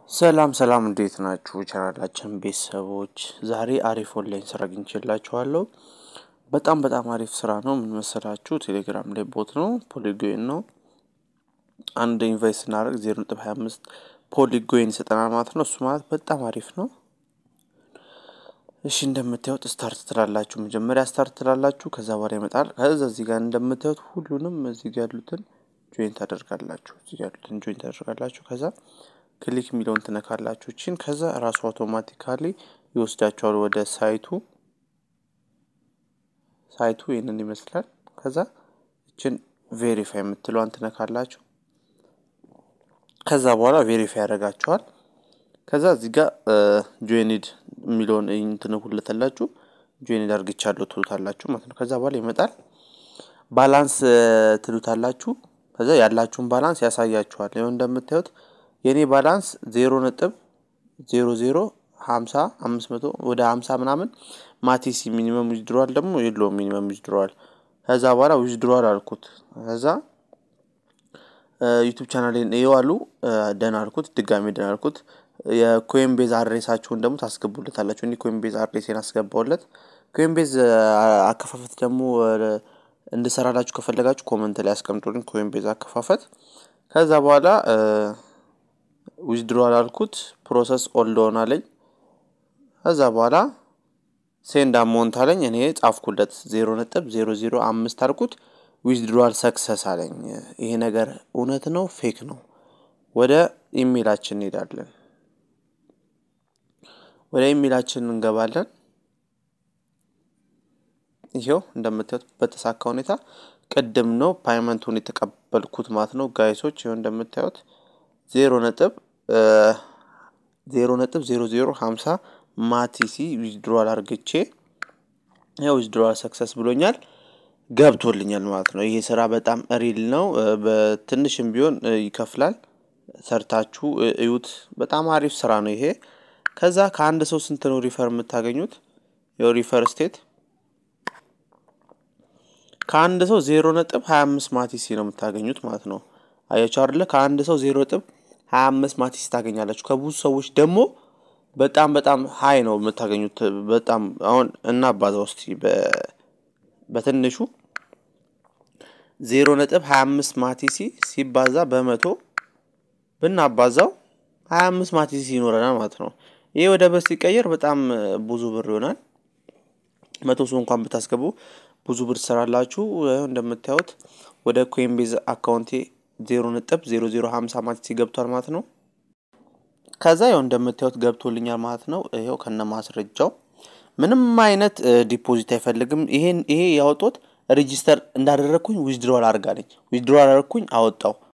ሰላም ሰላም እንዴት ናችሁ? ቻናላችን ቤተሰቦች ዛሬ አሪፍ ኦንላይን ስራ አግኝቼላችኋለሁ። በጣም በጣም አሪፍ ስራ ነው። ምን መሰላችሁ? ቴሌግራም ላይ ቦት ነው፣ ፖሊጎይን ነው። አንድ ኢንቫይስ ስናደርግ ዜሮ ነጥብ ሀያ አምስት ፖሊጎይን ይሰጠናል ማለት ነው። እሱ ማለት በጣም አሪፍ ነው። እሺ እንደምታዩት ስታርት ትላላችሁ። መጀመሪያ ስታርት ትላላችሁ፣ ከዛ በኋላ ይመጣል። ከዛ እዚህ ጋር እንደምታዩት ሁሉንም እዚህ ጋር ያሉትን ጆይን ታደርጋላችሁ። እዚህ ጋር ያሉትን ጆይን ታደርጋላችሁ። ከዛ ክሊክ የሚለውን ትነካላችሁ እችን። ከዛ ራሱ አውቶማቲካሊ ይወስዳችኋል ወደ ሳይቱ። ሳይቱ ይህንን ይመስላል። ከዛ እችን ቬሪፋይ የምትለዋን ትነካላችሁ። ከዛ በኋላ ቬሪፋይ ያደርጋችኋል። ከዛ እዚህ ጋር ጆይኒድ የሚለውን ትነኩለታላችሁ። ጆይኒድ አድርግቻለሁ ትሉታላችሁ ማለት ነው። ከዛ በኋላ ይመጣል። ባላንስ ትሉታላችሁ። ከዛ ያላችሁን ባላንስ ያሳያችኋል። ይኸው እንደምታዩት የእኔ ባላንስ ዜሮ ነጥብ ዜሮ ዜሮ ሀምሳ አምስት መቶ ወደ ሀምሳ ምናምን ማቲሲ ሚኒመም ዊዝድሮዋል ደግሞ የለውም ሚኒመም ዊዝድሮዋል። ከዛ በኋላ ዊዝድሮዋል አልኩት። ከዛ ዩቱብ ቻናሌን ይዋሉ ደን አልኩት። ድጋሚ ደን አልኩት። የኮይን ቤዝ አድሬሳችሁን ደግሞ ታስገቡለታላችሁ። እኔ ኮይን ቤዝ አድሬሴን አስገባውለት። ኮይን ቤዝ አከፋፈት ደግሞ እንድሰራላችሁ ከፈለጋችሁ ኮመንት ላይ አስቀምጡልኝ። ኮይን ቤዝ አከፋፈት ከዛ በኋላ ዊዝድሮዋል አልኩት። ፕሮሰስ ኦልድ ሆን አለኝ። ከዛ በኋላ ሴንድ አማውንት አለኝ። እኔ ጻፍኩለት ዜሮ ነጥብ ዜሮ ዜሮ አምስት አልኩት። ዊዝድሮዋል ሰክሰስ አለኝ። ይሄ ነገር እውነት ነው ፌክ ነው? ወደ ኢሜይላችን እንሄዳለን። ወደ ኢሜይላችን እንገባለን። ይሄው እንደምታዩት በተሳካ ሁኔታ ቅድም ነው ፓይመንቱን የተቀበልኩት ማለት ነው ጋይሶች። ይኸው እንደምታዩት ዜሮ ነጥብ ዜሮ ነጥብ ዜሮ ዜሮ ሀምሳ ማቲሲ ዊዝድሮዋል አርግቼ ያው ዊዝድሮዋል ሰክሰስ ብሎኛል ገብቶልኛል ማለት ነው። ይሄ ስራ በጣም ሪል ነው። በትንሽም ቢሆን ይከፍላል። ሰርታችሁ እዩት። በጣም አሪፍ ስራ ነው ይሄ። ከዛ ከአንድ ሰው ስንት ነው ሪፈር የምታገኙት? ያው ሪፈር ስቴት ከአንድ ሰው ዜሮ ነጥብ ሀያ አምስት ማቲሲ ነው የምታገኙት ማለት ነው። አያችሁ አይደለ? ከአንድ ሰው ዜሮ ነጥብ ሀያ አምስት ማቲሲ ታገኛላችሁ። ከብዙ ሰዎች ደግሞ በጣም በጣም ሀይ ነው የምታገኙት። በጣም አሁን እናባዛ ውስጥ በትንሹ ዜሮ ነጥብ ሀያ አምስት ማቲሲ ሲባዛ በመቶ ብናባዛው ሀያ አምስት ማቲሲ ይኖረናል ማለት ነው። ይህ ወደ ብር ሲቀየር በጣም ብዙ ብር ይሆናል። መቶ ሰው እንኳን ብታስገቡ ብዙ ብር ትሰራላችሁ። እንደምታዩት ወደ ኮይንቤዝ አካውንቴ ዜሮ ነጥብ ዜሮ ዜሮ ሀምሳ ማቲሲ ገብቷል ማለት ነው። ከዛ ያው እንደምታዩት ገብቶልኛል ማለት ነው። ይኸው ከነ ማስረጃው ምንም አይነት ዲፖዚት አይፈልግም። ይሄን ይሄ ያወጡት ሬጂስተር እንዳደረግኩኝ ዊዝድሮዋል አድርጋለኝ። ዊዝድሮዋል አደረግኩኝ አወጣው።